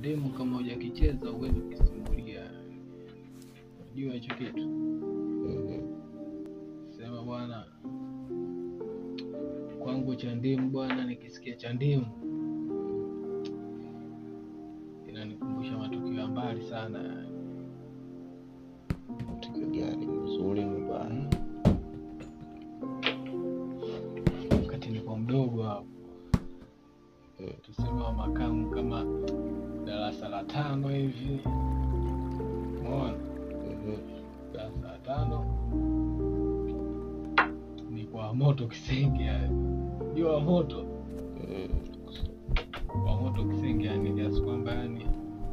Chandimu kama hujakicheza huwezi kukisimulia. Unajua hicho kitu? Sema bwana, kwangu Chandimu bwana, nikisikia Chandimu inanikumbusha matukio ya mbali sana yani. Tukio gani? Mzuri mbaya? wakati niko mdogo hapo, tuseme wa makamu kama darasa la tano hivi, umeona, darasa la tano ni kwa moto Kisenge, yani jua wa moto wa moto Kisenge, yani kiasi kwamba yani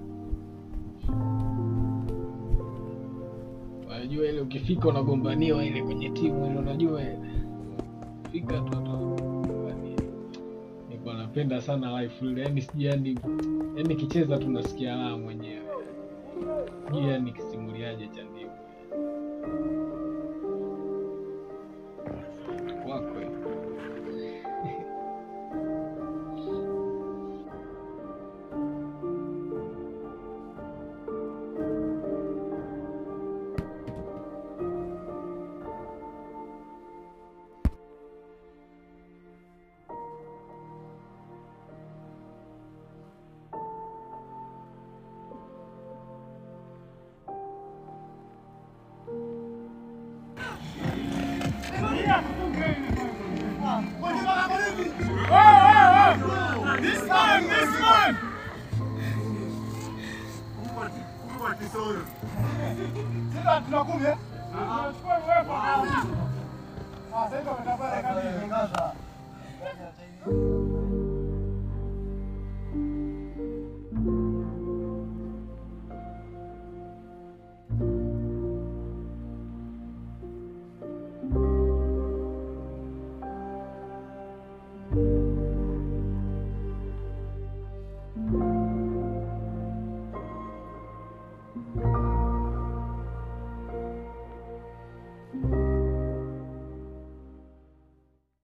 unajua ile ukifika unagombaniwa ile kwenye timu ile, unajua ile fika tu tu yani, nilikuwa napenda sana life ile, yani sijui yani yani kicheza tu nasikia raha mwenyewe, sijui yani kisimuliaje Chandimu wakwe This man, this man! Thank